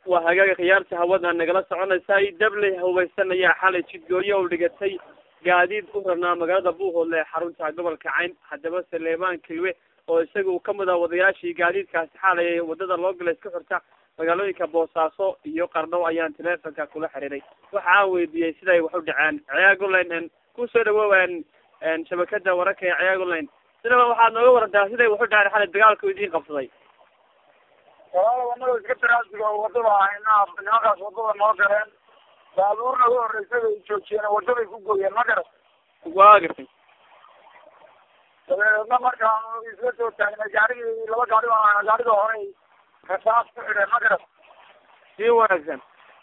waa hagaaga khiyaarta hawada nagala soconaysay dabley haweysan ayaa xalay jidgooyo u dhigatay gaadiid u rabnaa magaalada buuhoodle ee xarunta gobolka cayn haddaba saleemaan kilwe oo isaga uu kamid ah wadayaashii gaadiidkaasi xaalay wadada loo galay iska xirta magaalooyinka boosaaso iyo qardhow ayaan teleefonka kula xiriiray waxa aan weydiiyey siday wax u dhaceen ciyaagoline kusoo dhawoowaan shabakada wararka ee ciyaagoline sidaba waxaad nooga warantaa siday wax u dhaceen xalay dagaalku idiin qabsaday walaala wanaga iska taraasiga wadada ahayna nimankaas wadada noo galeen baabuurna ugu horreysay bay joojiyeen wadaday ku gooyeen ma garat waa gartay dabeedna markaan isla soo taagnay gaarigii laba gaari baan ahayna gaariga horey rasaas ku xidheen ma garat si wanaagsan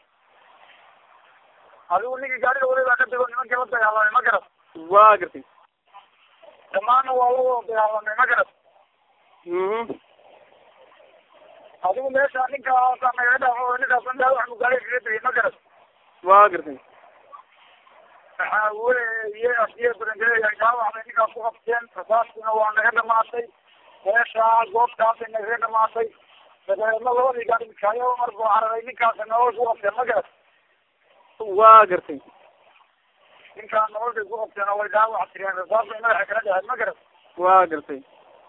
adigu ninkii gaariga weli baa ka tego nimankii la dagaalamay ma garat waa gartay dhammaanna waa la wada dagaalamay ma garat mhm adigu meesha ninkaasa nagaga dhaafo ninkaas dhaawax buu gaariga kaga tegay ma garat waa gartay waxaa weye asiya barangeeya dhaawacbay ninkaas ku qabteen rasaaskiina waa naga dhamaatay meesha goobtaasay nagaga dhamaatay dabeedna labadii gaari mikaayo mar buu cararay ninkaasa nolol ku qabteen ma garat waa gartay ninkaa nololkay ku qabteen oo way dhaawac tireen rasaasbay madaxa kala dhaheen ma garat waa gartay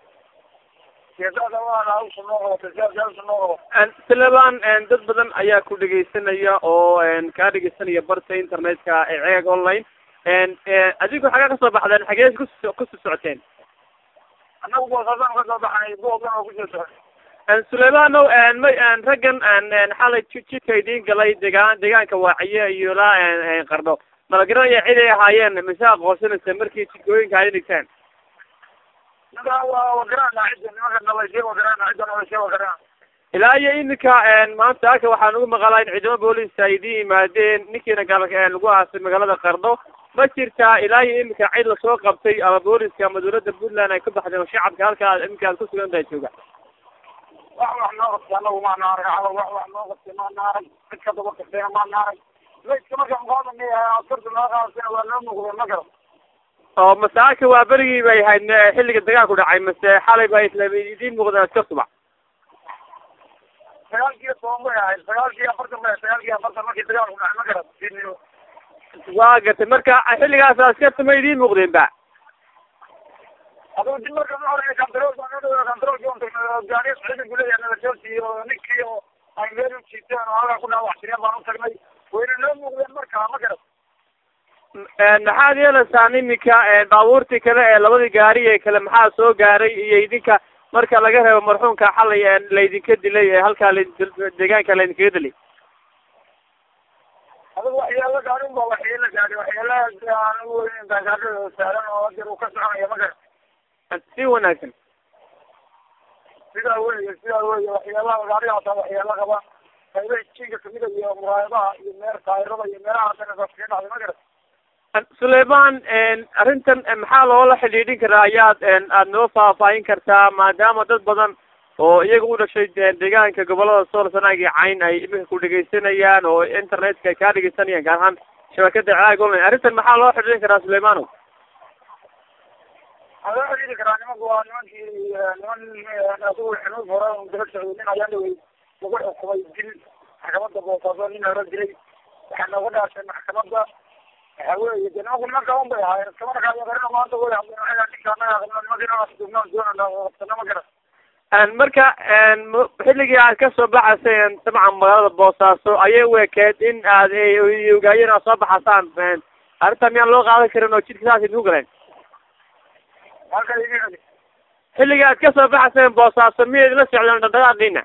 geesaada waa hawsha noo qabatay sidaas hawsha noo qabatay silebaan dad badan ayaa ku dhegeysanaya oo kaa dhegeysanaya barta internetka ee ceeg online adigu xagee kasoo baxdeen xagee kus kusi socoteen annagu boosaasan ka soo baxnay buogan oo kusoo socday suleymaanow may raggan xalay jidka idiin galay degaan deegaanka waaciye iyo la qardho mala garanaya cid ay ahaayeen mise aqoonsanaysa markii jidkooyinka ay dhigteen ninka waa wagarana cidda nimanka nalayshay wagarana cidda nalayshay wagarana ilaa iyo iminka maanta halka waxaan ugu maqalaa in ciidamo booliska ay idiin yimaadeen ninkiina gal lagu aasay magaalada qardho ma jirtaa ilaa iyo iminka cid lasoo qabtay ama booliska ama dawladda puntland ay ka baxdeen oo shacabka halkaa iminka aad kusugan tahay jooga wax wax noo qabtay anagu maana arag calo wax wax noo qabtay maana arag cid ka daba qabtayna maana arag layska markaan qaadanay askarta noo qaadasayna waa noo muuqdeen ma garan oo masaaka waa berigii bay ahayd xilliga dagaalku dhacay mase xalay ba idiin muuqdeen iska subax sagaalkiiyo toban bay ahayd sagaalkii afartan bay sagaalkii afartan markii dagaalku dhacay ma garan fiidnimo waa gartay marka xilligaas askarta ma idiin muuqdeen ba adigu dib marka ma hore kantarool baan noo dhawaa kantaroolkii on tagnay gaariya socda guleeya nala joogti iyo ninkii oo ay meel u jiiteen oo halkaa ku dhaawac jireen baan u tagnay wayna noo muuqdeen marka ma garan maxaad yeelaysaan iminka baabuurtii kale ee labadii gaari ee kale maxaa soo gaaray iyo idinka marka laga reebo marxuumka xalay laydinka dilay ee halkaa deegaanka laydinkaga dilay adigu waxyaalo gaarin ba waxyeelo gaari waxyaalahaas aan u weyn gaagaadhada saaran oo hadeer uu ka soconaya ma garan si wanaagsan sidaa weye sidaa weye waxyaalaha gaarigaasa waxyaalo qaba qaybaha jiinka kamida iyo muraayadaha iyo meer taayirada iyo meelaha danasaas kaga dhacday ma garan suleyman arrintan maxaa loola xidhiidhin karaa ayaad aad noo faahfaahin kartaa maadaama dad badan oo iyaga u dhashay deegaanka gobolada sool sanaag iyo cayn ay iminka ku dhegeysanayaan oo internetka ay kaa dhegeysanayaan gaar ahaan shabakada caag online arrintan maxaa loo xidhiidhin karaa suleymanow waxaa loo xidhiidhi karaa nimanku waa nimankii niman adigu xanuun hore daba socday nin ayaa dhawey lagu xukumay dil maxkamada boosaaso nin hore dilay waxaa nooga dhaashay maxkamada waxa weeye de nimanku niman kaban bay ahaayeen iskama dhaqaayaqarina maanta way hadleen waxay ninka anaga qabno nimanka inaan dugnaan doonana qabsano ma garan marka xilligii aad kasoo baxayseen dabcan magaalada boosaaso ayay u ekeed in aad ogaayeen aad soo baxasaan arrinta miyaan loo qaadan karin oo jidka saas idinku galeen halka iga celi xilligii aad kasoo baxayseen boosaaso miyayd la socdeen dhaqdhaqaaqiina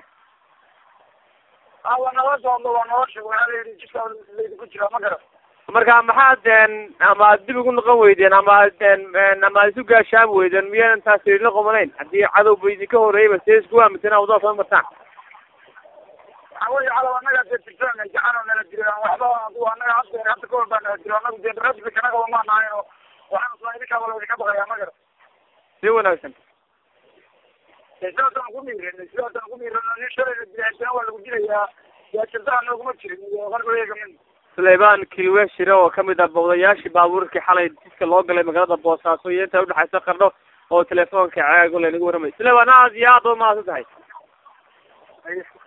a waa nala socdo waa nala sheeg waxaa la yidhi jidka laydinku jiraa ma garan marka maxaad ama ad dib ugu noqon weydeen ama ama ad isu gaashaan weydeen miyaadan taas la qomanayn haddii cadowba idinka horeeyayba see isku aaminsanaa wadada soo martaan waxa weye calaw annaga dee tirsan jacano nala jiro waxba adu annaga hadda hadda kahor baa nala jiro annagu dee rasmi kana qaba maan ahayn oo waxaan isla idinkaaba laydinka baqayaa ma garan si wanaagsan sidaasaan ku miirin sidaasaan ku miirin nin shalayna dilaasana waa lagu dilayaa gaajirdaha nooguma jirin iyo qargoleega min suleyman kilwe shire oo kamid ah bowdayaashii baabuurkii xalay jidka loo galay magaalada boosaaso iyo inta udhexaysa qardho oo telefoonka ceego laynagu waramay suleyman aad iyo aad ba mahadsan tahay